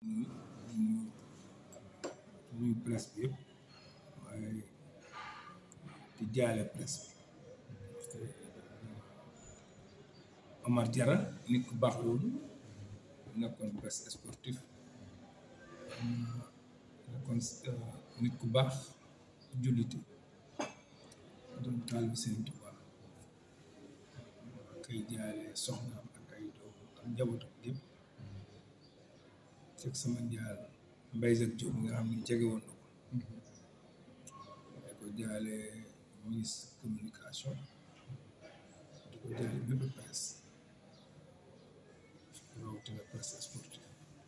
nuyu nuyu nuyu presse bi yëpp waaye di jaale presse bi parce que Omar Diarra nit ku baax loolu nekkoon presse sportif nekkoon nit ku baax jullite doon taal bi Sëriñ Tuubaa kay jaale soxnaam ak ay doom ak njabootam yëpp fekk sama njaal Mbaye Jacques Diop nga xam ne jege woon na ko di ko jaale ministre communication di ko jaale bépp presse rawatina presse sportive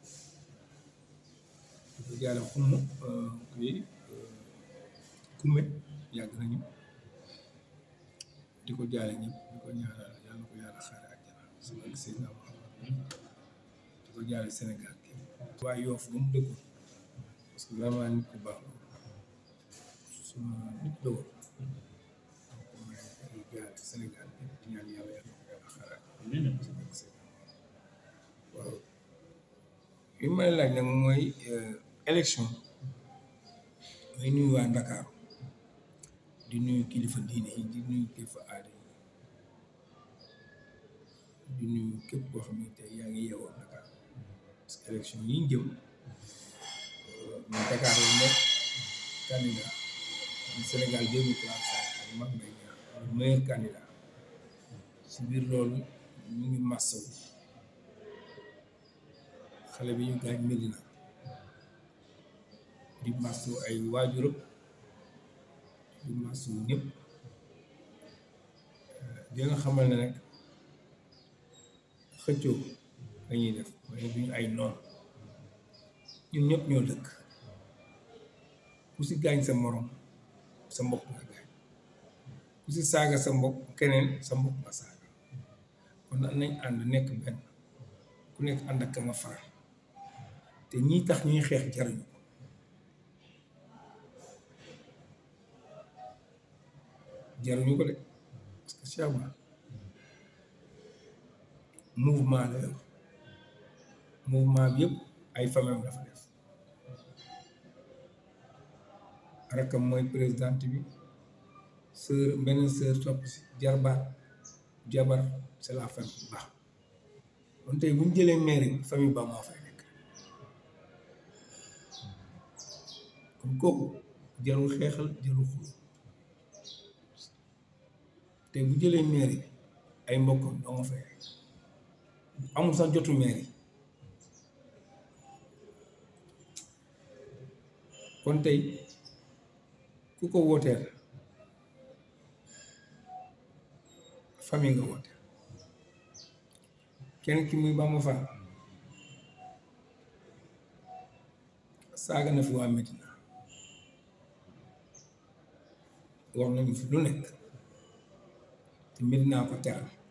di ko jaale xumm kii kumme yàgg nañu di ko jaale ñëpp di ko ñaanal yàlla ko yàlla xaare àjjana sama Seydina Muhammad di ko jaale Sénégal waaye yoof ba mu dëkkoon parce que vraiment nit ku baax la suma nit la woon donc may ay jaale Sénégal bi di ñaan yàlla yàlla ko yàlla xaare waaw li may laaj nag mooy élection may nuyu waa Ndakaaru di nuyu kilifa diine yi di nuyu kilifa aada yi di nuyu képp koo xam ne tey yaa ngi yeewoo Dakar parce que élection yi ñu jëm ñu Dakar la nekk candidat du Sénégal deux mille trente cinq ak Mame Mbaye Niang le meilleur candidat si biir loolu ñu ngi massawu xale bi ñu gaañ Medina di massawu ay waajuram di massawu ñëpp di nga xamal ne rek xëccoo dañuy def waaye duñu ay noon ñun ñëpp ñoo dëkk ku si gaañ sa morom sa mbokk nga gaañ ku si saaga sa mbokk keneen sa mbokk nga saaga kon nag nañ ànd nekk benn ku nekk ànd ak ka nga faral te ñii tax ñuy xeex jaruñu ko jaruñu ko de parce que Cheikh Ba mouvement la yor mouvement bi yëpp ay famem dafa def rakkam mooy présidente bi sœur beneen sœur topp si jarbaat jabar c'est la famille ba kon tey bu ñu jëlee mairie bi famille ba moo fay nekk kon kooku jarul xeexal jarul xul tey bu jëlee mairie bi ay mbokkam doo nga fay nekk amul sax jotu mairie kon tey ku ko wooteel famille nga wooteel kenn ki muy Bamba Fall saaga na fi waa Medina wax nañu fi lu nekk te Medina ko teral